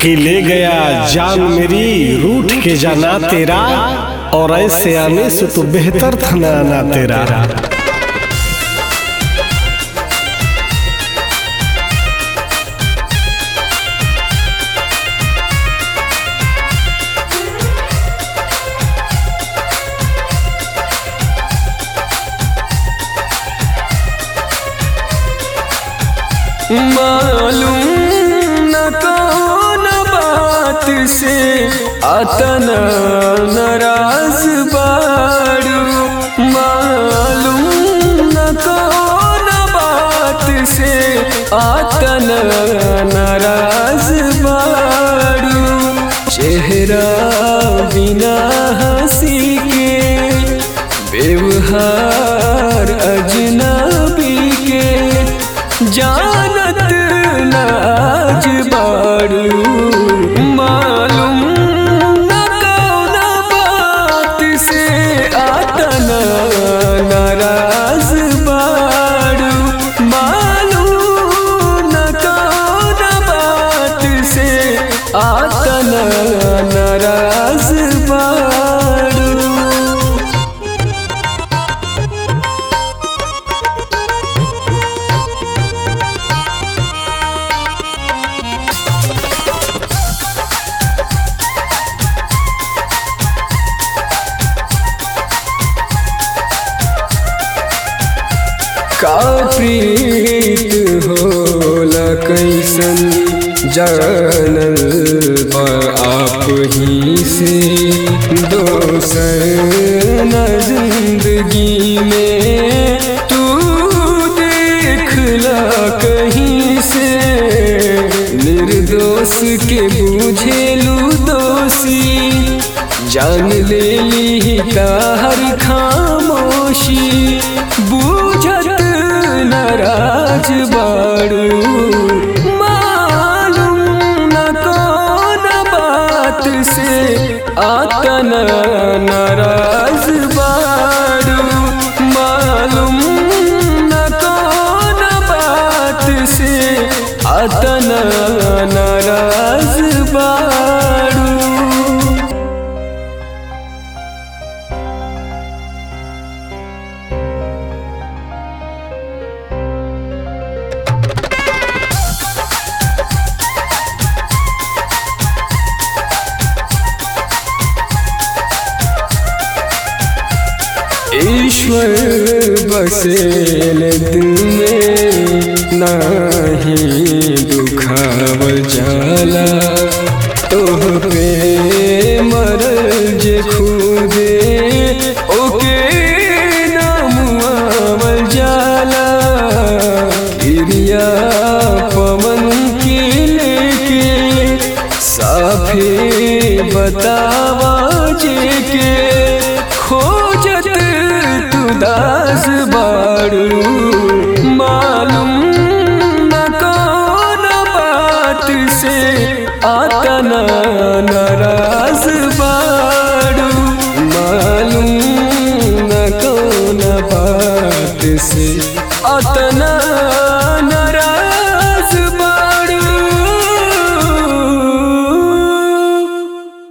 कि ले गया जान मेरी रूठ के जाना तेरा और ऐसे आने से तो बेहतर था ना आना तेरा मालूम न कौन बात से अतन नाराज बारू मालूम न कौन बात से अतन नाराज बारू चेहरा बिना हंसी के व्यवहार अजनबी के जानत नाज बारू मालूम न कौन बात से आतन नाराज बारू मालूम न कौन बात से आतन नाराज बारू का प्रीत होला कैसन जानल बा आप ही से दोसर न जिंदगी में तू देखला कहीं से निर्दोष के बुझेलू दोषी जान ले ली हर खामोशी बूझत नाराज बारू मालूम न कौन बात से आतन नाराज बारू मालूम न कौन बात से आतन नाराज बारू ईश्वर बसेल दिल में नाही दुखावल जाला तोह पे मरल जे खुदे ओके नामुआवल जाला गिरिया पवन के लेके साफे बतावा जे के खोजत तू दास